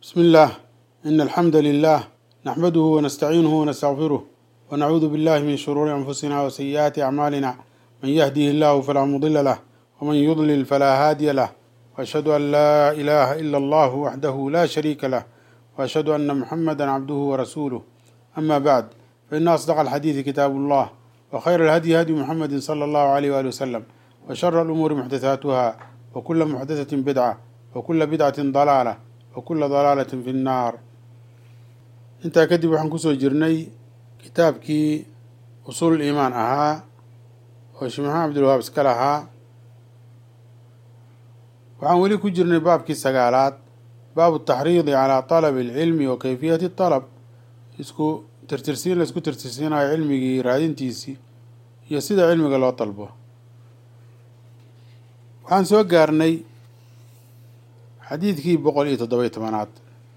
بسم الله إن الحمد لله نحمده ونستعينه ونستغفره ونعوذ بالله من شرور أنفسنا وسيئات أعمالنا من يهده الله فلا مضل له ومن يضلل فلا هادي له وأشهد أن لا إله إلا الله وحده لا شريك له وأشهد أن محمدا عبده ورسوله أما بعد فإن أصدق الحديث كتاب الله وخير الهدي هدي محمد صلى الله عليه وآله وسلم وشر الأمور محدثاتها وكل محدثة بدعة وكل بدعة ضلالة وكل ضلaalة في الناar intaa kadib waxaan kusoo jirnay kitaabkii usuul iimaan ahaa oo sheekh maxamed cabdilwahaab iska lahaa waxaan weli ku jirnay baabkii sagaalaad baabu taxriidi calaa طalabi اlcilmi wa kayfiyati طalab isku tirtirsiin la isku tirtirsiinayo cilmigii raadintiisii iyo sida cilmiga loo dalbo waxaan soo gaarnay xadiidkii boqol iyo toddoba-iyo tobanaad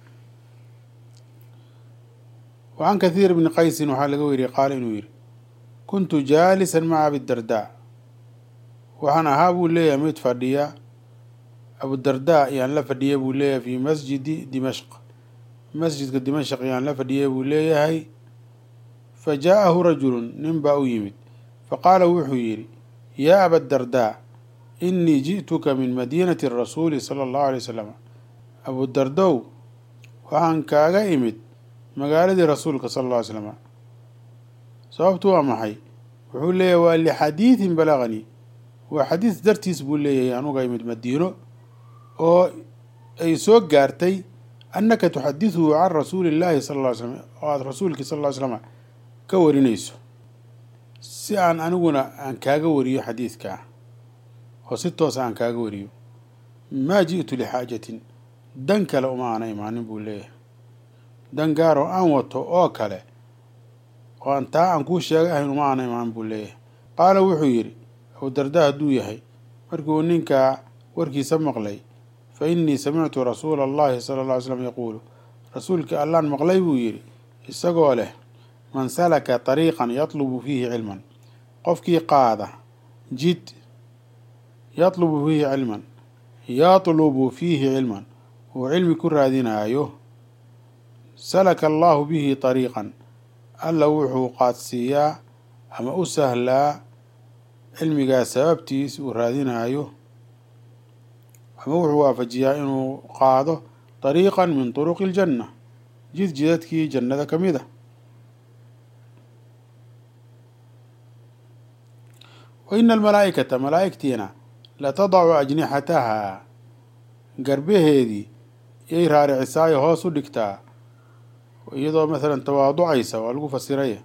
wacan kathiir bni qaysin waxaa laga weriyey qaala inuu yidhi kuntu jaalisan maca abidardaa waxaan ahaa buu leeyahay mid fadhiya abudardaa ayaan la fadhiyay buu leeyahay fii masjidi dimashq masjidka dimashq ayaan la fadhiyay buu leeyahay fa jaa-ahu rajulun nin baa u yimid faqaala wuxuu yidhi yaa abadardaa inii ji'tuka min madiinati rasuuli sala allahu alay wasalam abudardow waxaan kaaga imid magaaladii rasuulka sala alla ly slama sababtu waa maxay wuxuu leeyahay waa lixadiidin balaganii waa xadiis dartiis buu leeyahay anuga imid madiino oo ay soo gaartay annaka tuxadiduhu can rasuuli illaahi sala lla ly slam oo aada rasuulkii sal ll ly slama ka warinayso si aan aniguna aan kaaga wariyo xadiidkaa oo si toosa aan kaaga wariyo maa ji'tu lixaajatin dan kale uma aana imaanin buu leeyahay dan gaar oo aan wato oo kale oo aan taa aan kuu sheegay ahayn uma aana imaan buu leeyahay qaala wuxuu yidhi abudarda hadduu yahay markii uu ninkaa warkiisa maqlay fa innii samictu rasuula allahi sala alla ly slam yaquulu rasuulkii allaan maqlay buu yidhi isagoo leh man salaka tariiqan yatlubu fiihi cilman qofkii qaada jid yatlubu fiihi cilman yatlubu fiihi cilman uu cilmi ku raadinaayo salaka allahu bihi tariiqan alla wuxuu qaadsiiyaa ama u sahlaa cilmigaas sababtiis uu raadinaayo ama wuxuu waafajiyaa inuu qaado tariiqan min turuqi iljanna jid jidadkii jannada ka mid a wa ina almalaa'ikata malaa'igtiina latadacu ajnixatahaa garbaheedii yay raaricisaayo hoos u dhigtaa iyadoo masalan tawaaducaysa waa lagu fasiraya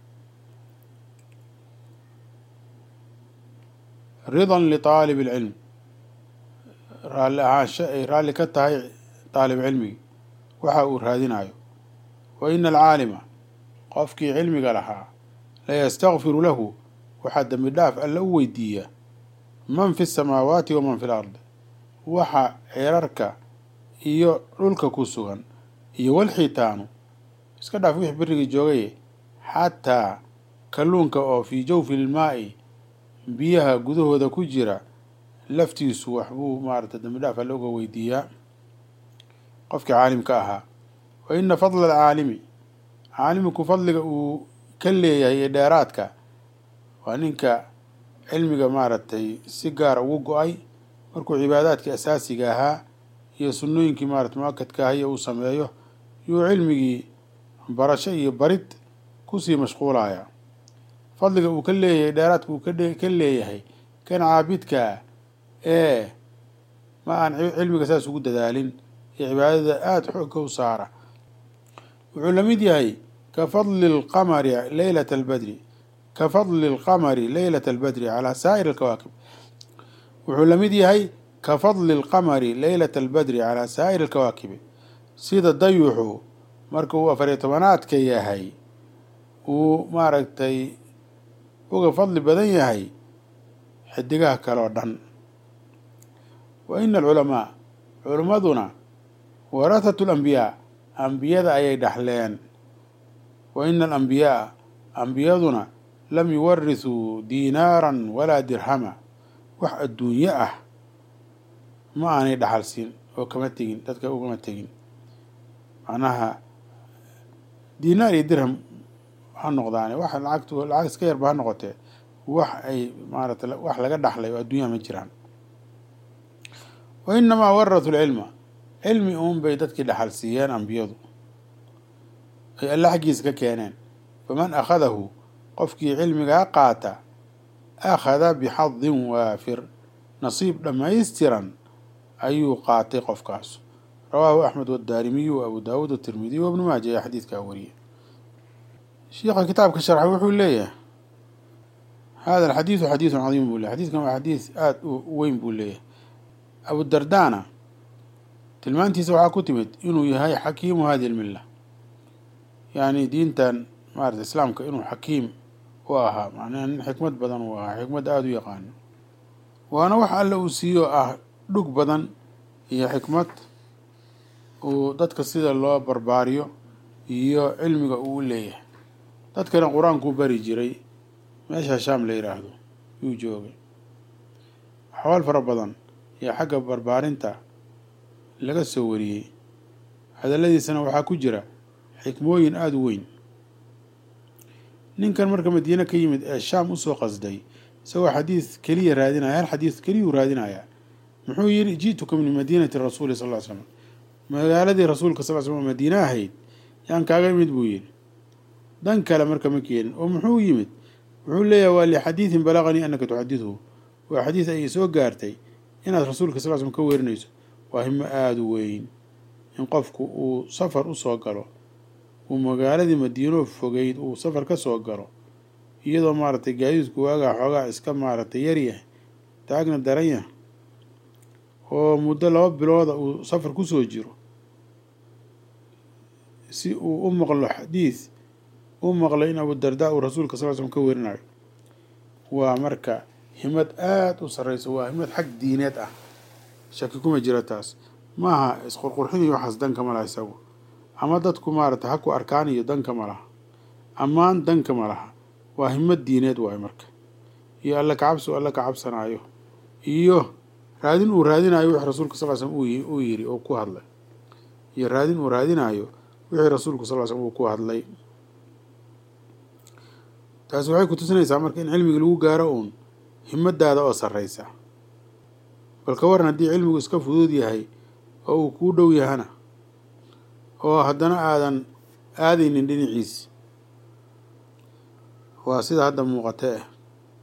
ridan litaalib alcilm raalli ahaansho ay raalli ka tahay taalib cilmigi waxa uu raadinayo wa ina alcaalima qofkii cilmiga lahaa layastakfiru lahu waxaa dembi dhaaf alla u weydiiya man fi samaawaati waman fi lardi waxa ceerarka iyo dhulka ku sugan iyo walxitaanu iska dhaaf wix berigii joogaye xataa kalluunka oo fii jawfi ilmaa'i biyaha gudahooda ku jira laftiisu waxbuu maarata dembi dhaaf alla uga weydiiyaa qofkii caalimka ahaa wa ina fadla alcaalimi caalimku fadliga uu ka leeyahay ee dheeraadka waa ninka cilmiga maaragtay si gaara ugu go-ay markuu cibaadaadkii asaasiga ahaa iyo sunnooyinkii maarata mu-akadka ah iyo uu sameeyo yuu cilmigii barasho iyo barid kusii mashquulaya fadliga uu ka leeyahay dheeraadka uu ka leeyahay kan caabidkaa ee ma aan cilmiga saas ugu dadaalin iyo cibaadada aada xoogka u saara wuxuu la mid yahay ka fadli alqamari leylata albadri ka fadli alqamari leylata albadri calaa saa'ir alkawaakib wuxuu la mid yahay ka fadli alqamari leylata albadri calaa saa'ir alkawaakibi sida dayuxu marka uu afariyo tobanaadka yahay uu maaragtay uga fadli badan yahay xidigaha kale oo dhan wa ina alculamaa culimmaduna warathatu alambiyaa ambiyada ayay dhaxleen wa ina alambiyaaa ambiyaduna lam yuwarisuu diinaaran walaa dirhama wax adduunyo ah ma aanay dhaxal siin oo kama tegin dadka ugama tegin macnaha dinaar iyo dirham ha noqdaane wax lacagtu lacag iska yarba ha noqotee wax ay maarata wax laga dhaxlay oo adduunyaha ma jiraan wa inamaa warathu lcilma cilmi uun bay dadkii dhaxal siiyeen ambiyadu ay alle xaggiisa ka keeneen faman akhadahu qofkii cilmigaa qaata akhada bixadin waafir nasiib dhammaystiran ayuu qaatay qofkaas rawaahu axmed wadaarimiyu wa abu daawuud atirmidiy wa ibnu maaja ayaa xadiidkaa wariyay shiikha kitaabka sharxa wuxuu leeyahay hada alxadiidu xadiidun cadiim buu leyahy xadidkan waa xadiis aada u weyn buu leeyahay abudardana tilmaantiisa waxaa ku timid inuu yahay xakiimu hadihi lmilla yacni diintan maarata islaamka inuu xakiim u ahaa macnaha nin xikmad badan uu ahaa xikmad aada u yaqaano waana wax alle uu siiyo ah dhug badan iyo xikmad uu dadka sida loo barbaariyo iyo cilmiga uu u leeyahay dadkana qur-aankuu bari jiray meesha shaam la yidhaahdo yuu joogay axwaal fara badan iyo xagga barbaarinta laga soo wariyey hadalladiisana waxaa ku jira xikmooyin aada u weyn ninkan marka madiine ka yimid ee shaam usoo qasday isagoo xadiis keliya raadinaya hal xadiis keliyuu raadinayaa muxuu yidhi ji'tuka min madiinati rasuuli sal ly slam magaaladii rasuulka sal slam madiine ahayd yaan kaaga imid buu yidhi dan kale marka ma keenin oo muxuu yimid wuxuu leeyahay waa lixadiidin balaqanii anaka tuxadidhu waa xadiis ay soo gaartay inaad rasuulka sal slm ka werinayso waa himo aada u weyn in qofku uu safar usoo galo uu magaaladii madiino fogeyd uu safar ka soo galo iyadoo maaragtay gaadiidku waagaa xoogaa iska maaragtay yaryahay taagna daranyah oo muddo laba bilooda uu safar kusoo jiro si uu u maqlo xadiis u maqlo in abudardaa uu rasuulka sal slm ka werinayo waa marka himad aada u sarreysa waa himad xag diineed ah shaki kuma jira taas maaha isqurqurxin iyo waxaas danka ma laha isagu ama dadku maaragtay ha ku arkaan iyo danka ma laha ammaan danka ma laha waa himad diineed waayo marka iyo alle kacabsi alle ka cabsanaayo iyo raadin uu raadinayo wixii rasuulka sal slm uu yiri oo ku hadlay iyo raadin uu raadinayo wixii rasuulku sal slm uu ku hadlay taasi waxay ku tusinaysaa marka in cilmiga lagu gaaro uun himadaada oo sarreysa bal ka waran haddii cilmigu iska fudud yahay oo uu kuu dhow yahana oo haddana aadan aadaynin dhinaciisi waa sida hadda muuqatee ah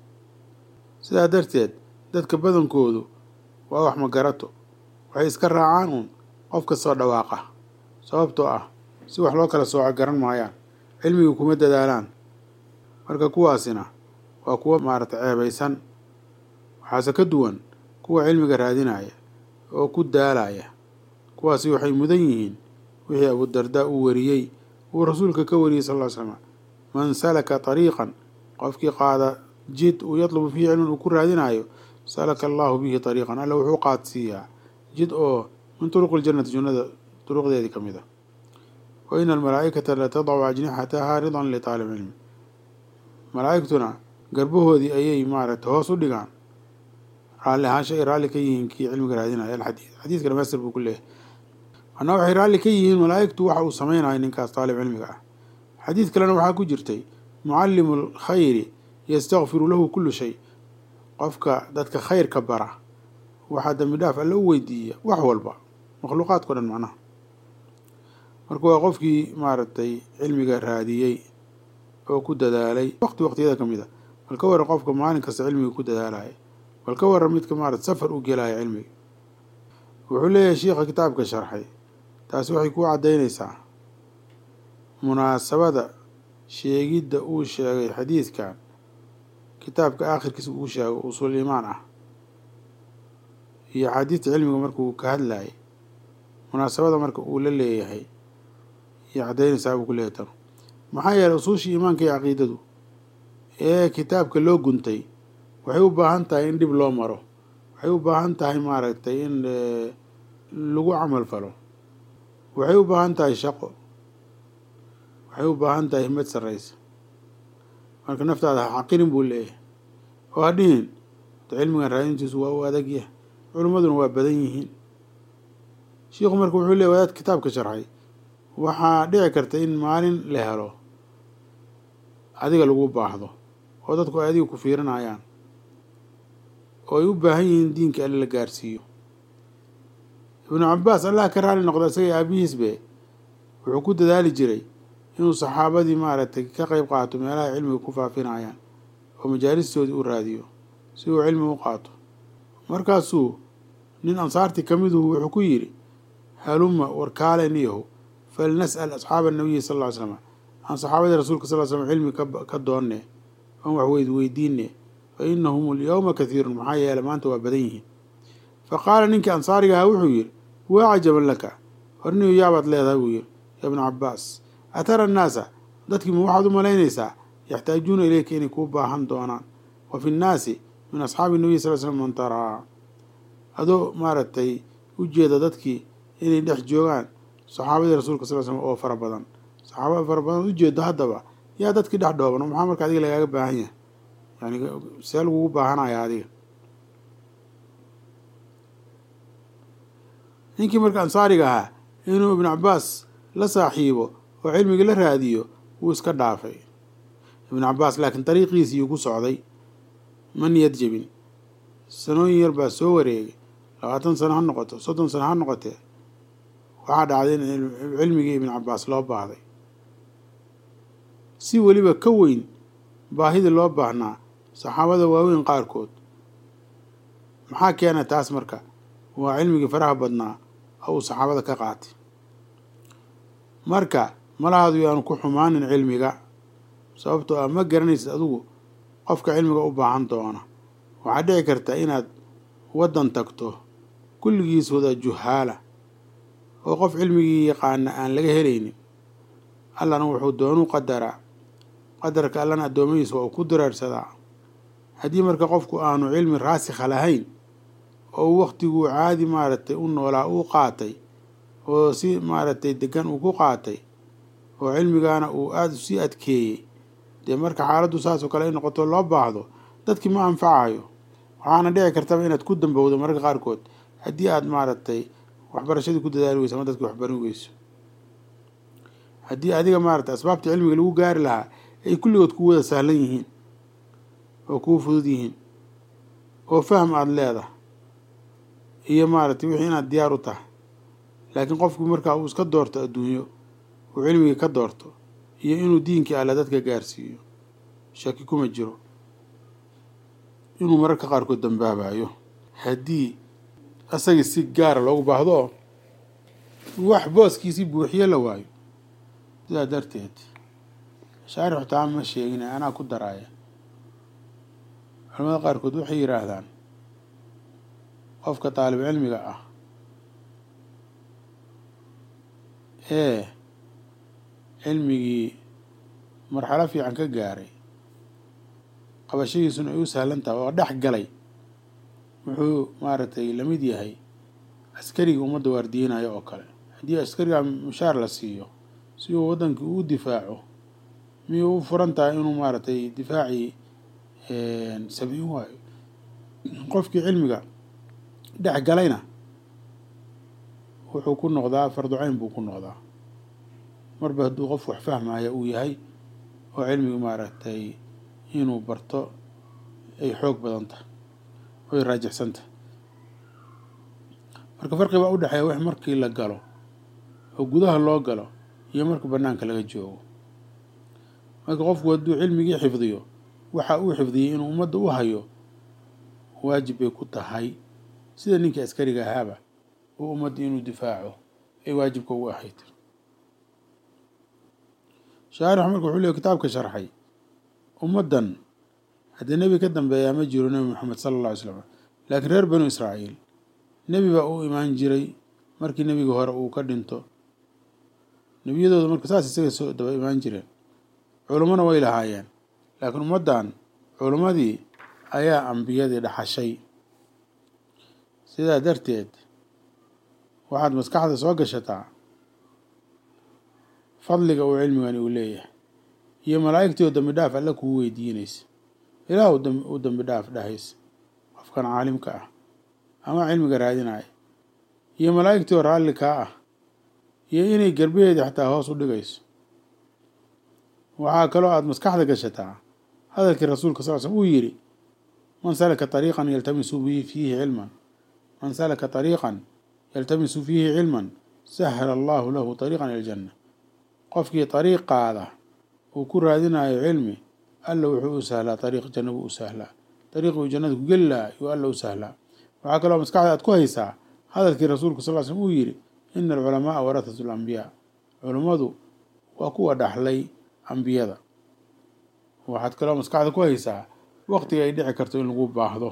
sidaa darteed dadka badankoodu waa wax magarato waxay iska raacaan uun qof kastoo dhawaaqa sababtoo ah si wax loo kala sooco garan maayaan cilmiga kuma dadaalaan marka kuwaasina waa kuwa maaragtay ceebaysan waxaase ka duwan kuwa cilmiga raadinaya oo ku daalaya kuwaasi waxay mudan yihiin wixii abudardaa uu wariyey uu rasuulka ka wariyey sal ll slam man salaka ariiqan qofkii qaada jid uu yatlubu fiihi cilman uu ku raadinayo salaka allahu bihi ariiqan alla wuxuu qaadsiiyaa jid oo min turuqi ljannati jannada duruqdeedii ka mid a wa ina almalaa'ikata la tadacu ajnixataha ridan litaalib cilmi malaa'igtuna garbahoodii ayay maaragtay hoos u dhigaan raalli ahaansha ay raalli ka yihiin kii cilmiga raadinaya alxadiid xadiiska dhamaystir buu ku leeyahay manaa waxay raalli ka yihiin malaa'igtu waxa uu samaynayo ninkaas taalib cilmiga ah xadiid kalena waxaa ku jirtay mucallimu alkhayri yastakfiru lahu kullu shay qofka dadka khayrka bara waxaa dambi dhaaf alle u weydiiya wax walba makhluuqaadkao dhan macnaha marka waa qofkii maaragtay cilmiga raadiyey oo ku dadaalay waqti waqtiyada ka mid a bal ka waran qofka maalin kasta cilmiga ku dadaalaya bal ka waran midka maarata safar u gelaya cilmiga wuxuu leeyahay shiikha kitaabka sharxay taasi waxay ku caddaynaysaa munaasabada sheegidda uu sheegay xadiidkan kitaabka aakhirkiisa uu sheego usul iimaan ah iyo axaadiista cilmiga markuu ka hadlayay munaasabada marka uu la leeyahay iyo caddaynaysaa buu ku leeyahay tan maxaa yeelay usuushii iimaanka iyo caqiidadu ee kitaabka loo guntay waxay u baahan tahay in dhib loo maro waxay u baahan tahay maaragtay in lagu camal falo waxay u baahan tahay shaqo waxay u baahan tahay himad sarreysa marka naftaada ha xaqirin buu leeyahay oo ha dhihin cilmigan raadintiisu waa u adag yah culimmaduna waa badan yihiin shiikhu marka wuxuu leeyahy wadaad kitaabka sharxay waxaa dhici karta in maalin la helo adiga lagu baahdo oo dadku ay adiga ku fiirinayaan oo ay u baahan yihiin diinka alle la gaarsiiyo ibnu cabaas allah ka raali noqda isaga aabihiisbe wuxuu ku dadaali jiray inuu saxaabadii maaragtay ka qeyb qaato meelaha cilmiga ku faafinayaan oo majaalistoodii u raadiyo si uu cilmi u qaato markaasuu nin ansaartii ka miduhu wuxuu ku yidhi haluma warkaale niyahu falnas'al asxaaba nabiyi sal ll ly slam aan saxaabadii rasuulka sal l slam cilmi ka doonne oon wax weyd weydiinne fa inahum alyawma kathiirun maxaa yeele maanta waa badan yihiin fa qaala ninkii ansaariga ahaa wuxuu yidhi waa cajaban laka horniyu yaabaad leedahay buu yidhi ya bna cabaas atara annaasa dadkii ma waxaad u malaynaysaa yaxtaajuuna ileyka inay kuu baahan doonaan wa fi nnaasi min asxaabi nabiy sal l slam man taraa adoo maaragtay u jeeda dadkii inay dhex joogaan saxaabadii rasuulka sal l slam oo fara badan saxaabada fara badan ujeedo haddaba yaa dadkii dhex dhooban maxaa marka adiga lagaaga baahan yahay yani see lagugu baahanaya adiga ninkii marka ansaariga ahaa inuu ibnu cabaas la saaxiibo oo cilmigii la raadiyo wuu iska dhaafay ibnu cabaas laakiin dariiqiisiiyuu ku socday ma niyad jebin sanooyin yar baa soo wareegay labaatan sano ha noqoto soddon sano ha noqotee waxaa dhacday in cilmigii ibnu cabaas loo baahday si weliba ka weyn baahidii loo baahnaa saxaabada waaweyn qaarkood maxaa keena taas marka waa cilmigii faraha badnaa oo uu saxaabada ka qaatay marka malahaadu yaanu ku xumaanin cilmiga sababtoo ah ma garanaysid adigu qofka cilmiga u baahan doona waxaa dhici karta inaad waddan tagto kulligiis wada juhaala oo qof cilmigii yaqaana aan laga helaynin allana wuxuu doonuu qadaraa qadarka allana addoommadiisa waa uu ku diraarsadaa haddii marka qofku aanu cilmi raasikha lahayn oo uu wakhtiguu caadi maaragtay u noolaa uu qaatay oo si maaragtay degan uu ku qaatay oo cilmigaana uu aada usii adkeeyey dee marka xaaladdu saasoo kale ay noqoto loo baahdo dadkii ma anfacayo waxaana dhici kartaba inaad ku dambowdo mararka qaarkood haddii aada maaragtay waxbarashadii ku dadaali weyso ama dadkii waxbarin weyso haddii adiga maaragtay asbaabta cilmiga lagu gaari lahaa ay kulligood ku wada sahlan yihiin oo kuu fudud yihiin oo fahm aada leedahay iyo maaragtay wixii inaad diyaar u tahay laakiin qofku markaa uu iska doorto adduunyo uu cilmigii ka doorto iyo inuu diinkii alle dadka gaarsiiyo shaki kuma jiro inuu mararka qaarkood dambaabayo haddii asagii si gaara loogu baahdo wax booskiisii buuxiyo la waayo sidaa darteed shaarixu taa ma sheegin anaa ku daraaya culamada qaarkood waxay yidhaahdaan qofka daalib cilmiga ah ee cilmigii marxalo fiican ka gaaray qabashadiisuna ay u sahlan tahay oo dhex galay wuxuu maaragtay la mid yahay askarigii ummadda waardiyeynayo oo kale haddii askariga mushaar la siiyo si uu waddankii uu difaaco miyuu u furan tahay inuu maaragtay difaacii sabiin waayo qofkii cilmiga dhex galayna wuxuu ku noqdaa farducayn buu ku noqdaa marba hadduu qof wax fahmaya uu yahay oo cilmigi maaragtay inuu barto ay xoog badan tahay oy raajixsan tahay marka farqi baa u dhexeeya wax markii la galo oo gudaha loo galo iyo marka banaanka laga joogo marka qofku hadduu cilmigii xifdiyo waxa uu xifdiyey inuu ummadda u hayo waajib bay ku tahay sida ninkii askariga ahaaba oo ummadda inuu difaaco ay waajibka ugu ahayd shaarixu marka wuxuu leey kitaabka sharxay ummaddan haddii nebi ka dambeeyaa ma jiro nebi moxamed sala alla alay slam laakiin reer banu israa'iil nebi baa u imaan jiray markii nebiga hore uu ka dhinto nebiyadooda marka saas isaga soo daba imaan jireen culummona way lahaayeen laakiin ummaddan culummadii ayaa ambiyadii dhaxashay sidaa darteed waxaad maskaxda soo gashataa fadliga uu cilmigani uu leeyahay iyo malaa'igtii oo dambi dhaaf alle kuu weydiinaysa ilaah u dambi dhaaf dhahaysa qofkan caalimka ah ama cilmiga raadinaya iyo malaa'igtii oo raalli kaa ah iyo inay garbaheedii xataa hoos u dhigayso waxaa kaloo aada maskaxda gashataa hadalkii rasuulka sal slm uu yidhi man salaka طariiqan yaltamisu fiihi cilman man salaka طariiqan yaltamisu fiihi cilman sahla allahu lahu طariiqan ila ljanna qofkii طariiq qaada uu ku raadinayo cilmi alla wuxuu u sahlaa ariiq janna buu u sahlaa ariiqi uu jannada ku geli lahaa yuu alla u sahlaa waxaa kaloo maskaxda aad ku haysaa hadalkii rasuulku sal slm uu yidhi ina alculamaaa warathatu alambiyaa culummadu waa kuwa dhaxlay ambiyada waxaad kaloo maskaxda ku haysaa waqtiga ay dhici karto in lagu baahdo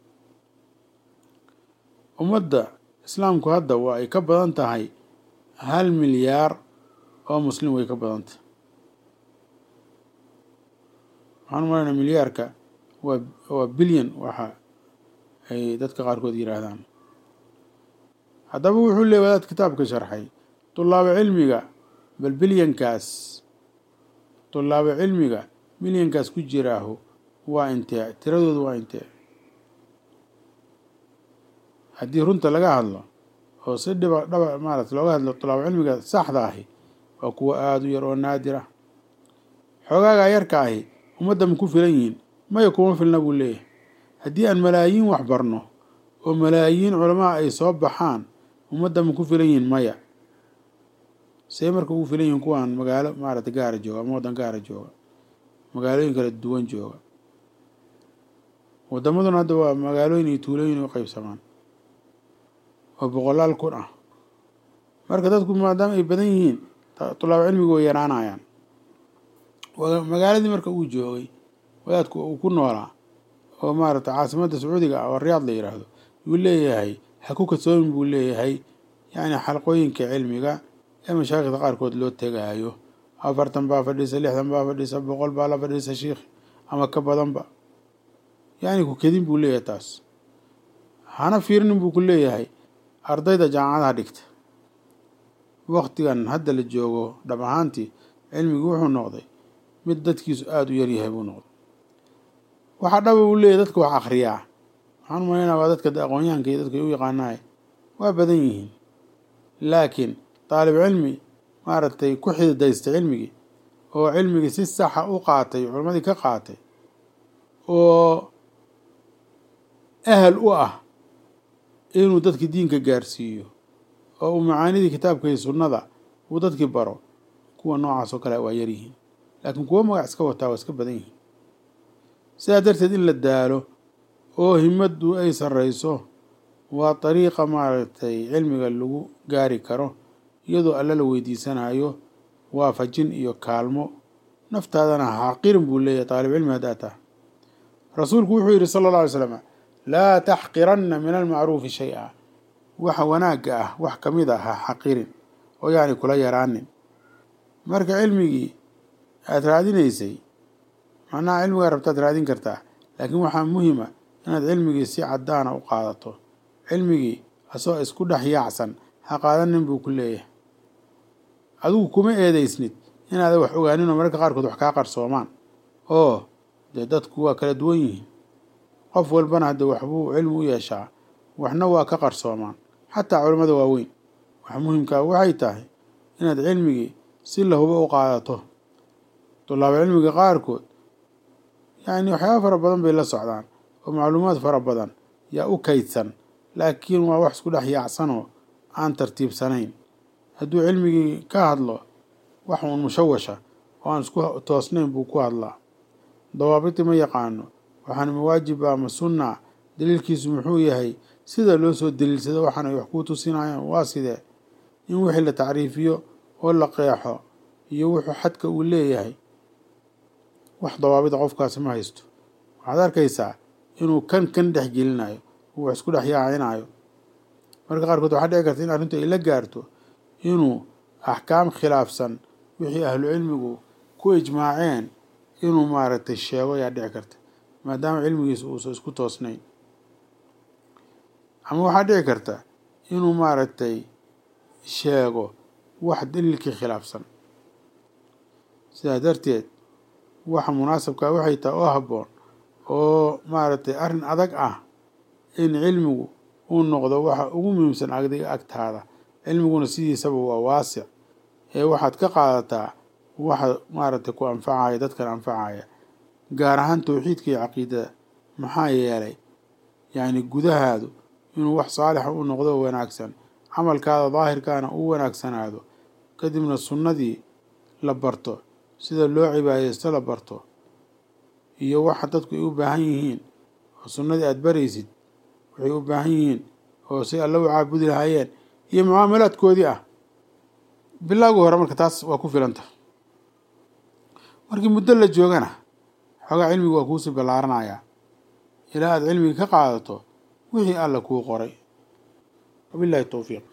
ummadda islaamku hadda waa ay ka badan tahay hal milyaar oo muslim way ka badan tahay waxaan umalaynaa milyaarka waa waa bilyan waxa ay dadka qaarkood yidhaahdaan haddaba wuxuu leey wadaad kitaabka sharxay tulaabo cilmiga bal bilyankaas tulaabo cilmiga milyankaas ku jiraahu waa intee tiradoodu waa intee haddii runta laga hadlo oo si dhiba dhaba maarata looga hadlo tulaabo cilmiga saxda ahi waa kuwa aada u yar oo naadir ah xoogaagaa yarka ahi ummadda ma ku filan yihiin maya kuma filna buu leeyahay haddii aan malaayiin wax barno oo malaayiin culamaa ay soo baxaan ummadda ma ku filan yihiin maya see marka ugu filan yihiin kuwaan magaalo maarata gaara jooga ama waddan gaara jooga magaalooyin kala duwan jooga waddamaduna hadda waa magaalooyin iyo tuulooyin u qeybsamaan oo boqolaal kun ah marka dadku maadaama ay badan yihiin tulaabo cilmigu way yaraanayaan magaaladii marka uu joogay wadaadku uu ku noolaa oo maarata caasimadda sacuudiga ah oo riyaad la yidhaahdo yuu leeyahay ha ku kasoomin buu leeyahay yacni xalqooyinka cilmiga ee mashaaikhda qaarkood loo tegaayo afartan baa fadhiisa lixdan baa fadhiisa boqol baa la fadhiisa shiikh ama ka badanba yacni ku kedin buu leeyahay taas hana fiirnin buu ku leeyahay ardayda jaamacadaha dhigta waktigan hadda la joogo dhab ahaantii cilmigii wuxuu noqday mid dadkiisu aada u yaryahay buu noqday waxaa dhaba uu leeyahy dadka wax akhriyaa waxaan umalaynaa waa dadka aqoonyahanka iyo dadka u yaqaanaay waa badan yihiin laakiin daalib cilmi maaragtay ku xididaystay cilmigii oo cilmigii si saxa u qaatay culammadii ka qaatay oo ahal u ah inuu dadkii diinka gaarsiiyo oo uu macaanidii kitaabka iyo sunnada uu dadkii baro kuwa noocaas oo kale waa yaryihiin laakiin kuwo magac iska wataa waa iska badan yihiin sidaa darteed in la daalo oo himaddu ay sarreyso waa dariiqa maaragtay cilmiga lagu gaari karo iyadoo alla la weydiisanayo waafajin iyo kaalmo naftaadana xaqirin buu leeyahay taalib cilmi haddaa taha rasuulku wuxuu yidhi sala alla alay slam laa taxqiranna min almacruufi shay-a waxa wanaagga ah wax ka mid ah ha xaqirin oo yacni kula yaraanin marka cilmigii aada raadinaysay macnaha cilmigaa rabtaad raadin kartaa laakiin waxaa muhima inaad cilmigii si caddaana u qaadato cilmigii asoo isku dhex yaacsan ha qaadanin buu ku leeyahay adigu kuma eedeysnid inaadan wax ogaanin oo mararka qaarkood wax kaa qarsoomaan oo dee dadku waa kala duwan yihiin qof walbana hadde waxbuu cilmi u yeeshaa waxna waa ka qarsoomaan xataa culimmada waaweyn wax muhimkaa waxay tahay inaad cilmigii si lahuba u qaadato tulaabo cilmiga qaarkood yacni waxyaaba fara badan bay la socdaan oo macluumaad fara badan yaa u kaydsan laakiin waa wax isku dhex yaacsanoo aan tartiibsanayn hadduu cilmigii ka hadlo wax uun mushawasha oo aan isku toosnayn buu ku hadlaa dawaabiti ma yaqaano waxaana mawaajiba ama sunna daliilkiisu muxuu yahay sida loo soo daliilsado waxaan ay wax kuu tusinayaan waa sidee in wixii la tacriifiyo oo la qeexo iyo wuxuu xadka uu leeyahay wax dawaabida qofkaasi ma haysto waxaad arkaysaa inuu kan kan dhex gelinayo uu wax isku dhex yaacinayo marka qaarkood waxaa dhici karta in arrintu ay la gaarto inuu axkaam khilaafsan wixii ahlu cilmigu ku ijmaaceen inuu maaragtay sheego ayaa dhici karta maadaama cilmigiisa uusan isku toosnayn ama waxaa dhici karta inuu maaragtay sheego wax daliilkii khilaafsan sidaa darteed waxa munaasabkaa waxay tahay oo habboon oo maaragtay arrin adag ah in cilmigu uu noqdo waxa ugu muhiimsan agdiga agtaada cilmiguna sidiisaba waa waasic ee waxaad ka qaadataa waxa maaragtay ku anfacaya dadkan anfacaya gaar ahaan towxiidka iyo caqiidada maxaa yeelay yacni gudahaadu inuu wax saalixa u noqdo wanaagsan camalkaada daahirkaana u wanaagsanaado kadibna sunnadii la barto sida loo cibaadeysto la barto iyo waxa dadku ay u baahan yihiin oo sunnadii aada baraysid waxay u baahan yihiin oo si alla u caabudi lahaayeen iyo mucaamalaadkoodii ah bilaagu hore marka taas waa ku filanta markii muddo la joogana xoogaa cilmigu waa kuusii ballaaranayaa ilaa aada cilmiga ka qaadato wixii alla kuu qoray wabillahi towfiiq